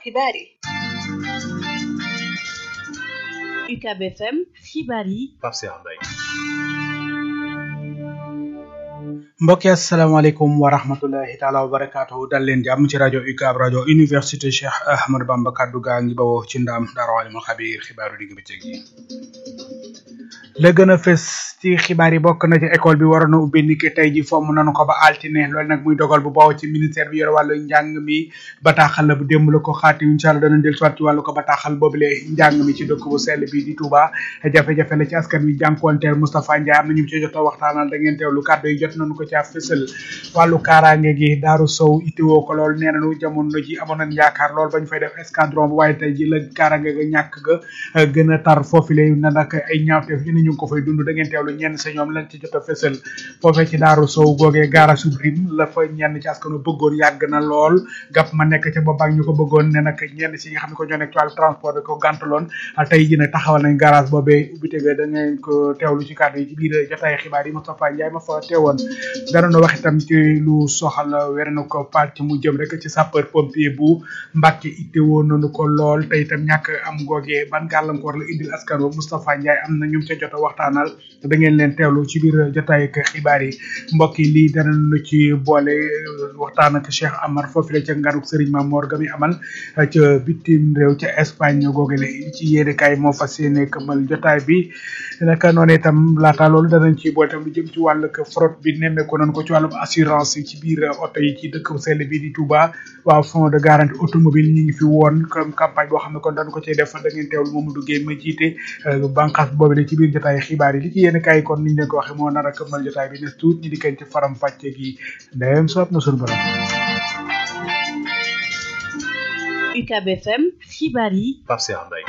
xibaar yi UCAB FM xibaar yi Pape Cheikh Mbaye mbokki asalaamaaleykum wa rahmatullahi taala wa barakaatuhu dal leen jàmm ci rajo UCAB rajo université Cheikh Ahmadou Bamba kaddu gaa ngi bawoo ci ndaam Daaru Alimul Xabiir xibaaru digg bëccëg yi la gën a fës ci xibaar yi bokk na ci école bi waroon a ubbi niki tey ji fomm nanu ko ba altine loolu nag muy dogal bu bawoo ci ministère bi yor wàllu njàng mi bataaxal la bu démb la ko xaati incha allah dana del soit ci wàllu ko bataaxal boobule njàng mi ci dëkk bu sell bi di Touba jafe-jafe la ci askan wi jànkuwanteel Moustapha Ndiaye am na ñu ci jot a waxtaanal da ngeen teewlu kàddu yi jot nañu ko caa fësal wàllu kaaraange gi Daaru Sow ittiwoo ko lool nee nañu jamono ji amoon nañ yaakaar lool bañ fay def escadron bu waaye tey ji la kaaraange ga ñàkk ga gën a tar foofu lay na nag ay ñaawteef ñu ne ñu ngi ko fay dund da ngeen teewlu ñenn sa ñoom lañ ci jot a fësal foofee ci Daaru Sow googee gaara subrim la fa ñenn ci askanu bëggoon yàgg na lool gàpp ma nekk ca boobaak ñu ko bëggoon ne nag ñenn si nga xam ne ko ñoo nekk ci wàllu transport bi ko gàntaloon tey ji nag taxawal nañ garage boobee ubbite ga da ngeen ko teewlu ci kàddu yi ci biir jotaay xibaar yi Moustapha Ndiaye ma fa teewoon danoon wax itam ci lu soxal wér na ko pàcc mu jëm rek ci sapeur pompier bu Mbàkke itte woon nañu ko lool te itam ñàkk am googee ban gàllankoor la indil askan wa Moustapha Ndiaye am na ñu ca jot a waxtaanal da ngeen leen teewlu ci biir jotaay ak xibaar yi mbokk yi lii danañu ci boole waxtaan ak Cheikh Amar foofu la ca nganuk Serigne Mamor ga mi amal ca bitim réew ca Espagne googe la ci yéene kaay moo fas yéene këmal jotaay bi naka noonu itam laata loolu danañ ci boole itam lu jëm ci wàllu fraude bi nemmeeku nañ ko ci wàllum assurance yi ci biir oto yi ci dëkk sell bi di Touba waaw fonds de garantie automobile ñi ngi fi woon comme campagne boo xam ne kon dañ ko cee def da ngeen teewlu Mamadou Gueye ma jiite bànqaas boobu la ci biir jotaay xibaar yi li ci yéen kaay kon niñ leen ko waxee moo nar a këmmal jotaay bi nes tuut ñi di kañ ci faram fàcce gi ndeyam soob na suñu borom UCAB FM xibaar yi Pape Cheikh Mbaye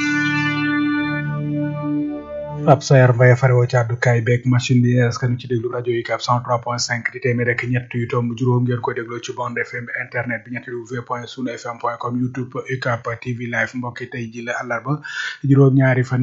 Pape Sayar Mbaye farewoo ci àddukaay beeg machine bi askan ci déglu rajo UCAB 103.5 di téeméer rek ñett yu tomb juróom ngeen koy dégloo ci bande FM internet bi ñetti w point sunu fm point com youtube UCAB TV live mbokki tey ji la àllarba juróom ñaari fan